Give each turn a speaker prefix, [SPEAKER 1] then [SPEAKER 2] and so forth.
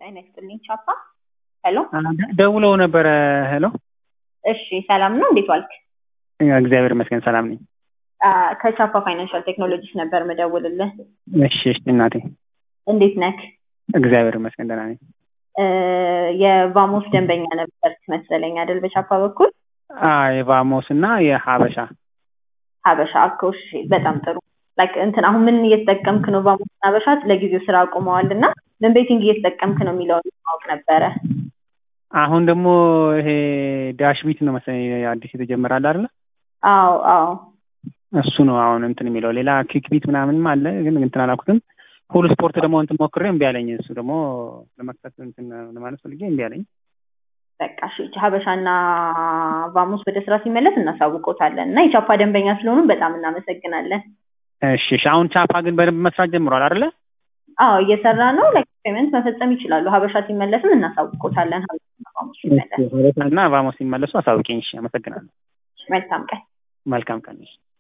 [SPEAKER 1] ጤና ይስጥልኝ ቻፓ። ሄሎ
[SPEAKER 2] ደውለው ነበረ። ሄሎ
[SPEAKER 1] እሺ፣ ሰላም ነው? እንዴት ዋልክ?
[SPEAKER 2] እግዚአብሔር ይመስገን ሰላም ነኝ።
[SPEAKER 1] አ፣ ከቻፓ ፋይናንሻል ቴክኖሎጂስ ነበር መደውልልህ።
[SPEAKER 2] እሺ እሺ እናቴ
[SPEAKER 1] እንዴት ነክ?
[SPEAKER 2] እግዚአብሔር ይመስገን ደህና ነኝ።
[SPEAKER 1] እ፣ የቫሞስ ደንበኛ ነበር መሰለኝ አይደል? በቻፓ በኩል
[SPEAKER 2] አዎ የቫሞስ እና የሀበሻ
[SPEAKER 1] ሀበሻ እኮ። እሺ፣ በጣም ጥሩ። ላይክ እንትን አሁን ምን እየተጠቀምክ ነው? ቫሞስ እና ሀበሻ ለጊዜው ስራ አቁመዋል እና ምን ቤቲንግ እየተጠቀምክ ነው የሚለውን ማወቅ ነበረ።
[SPEAKER 2] አሁን ደግሞ ይሄ ዳሽ ቢት ነው መሰለኝ አዲስ የተጀመረ አለ አይደለ?
[SPEAKER 1] አዎ አዎ
[SPEAKER 2] እሱ ነው አሁን እንትን የሚለው ሌላ ኪክ ቢት ምናምንም አለ ግን እንትን አላልኩትም። ሁሉ ስፖርት ደግሞ እንትን ሞክሬ እምቢ አለኝ። እሱ ደግሞ ለመክፈት እንትን ለማለት ፈልጌ እምቢ አለኝ።
[SPEAKER 1] በቃ እሺ፣ ሀበሻና ቫሞስ ወደ ስራ ሲመለስ እናሳውቆታለን እና የቻፓ ደንበኛ ስለሆኑ በጣም እናመሰግናለን።
[SPEAKER 2] እሺ እሺ። አሁን ቻፓ ግን በደንብ መስራት ጀምሯል አይደለ?
[SPEAKER 1] አዎ እየሰራ ነው። ላይክ ፔመንት መፈጸም ይችላሉ። ሀበሻ ሲመለስም እናሳውቆታለን። ሀበሻና ቫሞስ ሲመለስ
[SPEAKER 2] ሀበሻ እና ቫሞስ ሲመለሱ አሳውቂኝ። እሺ፣ አመሰግናለሁ።
[SPEAKER 1] መልካም ቀን።
[SPEAKER 2] መልካም ቀን።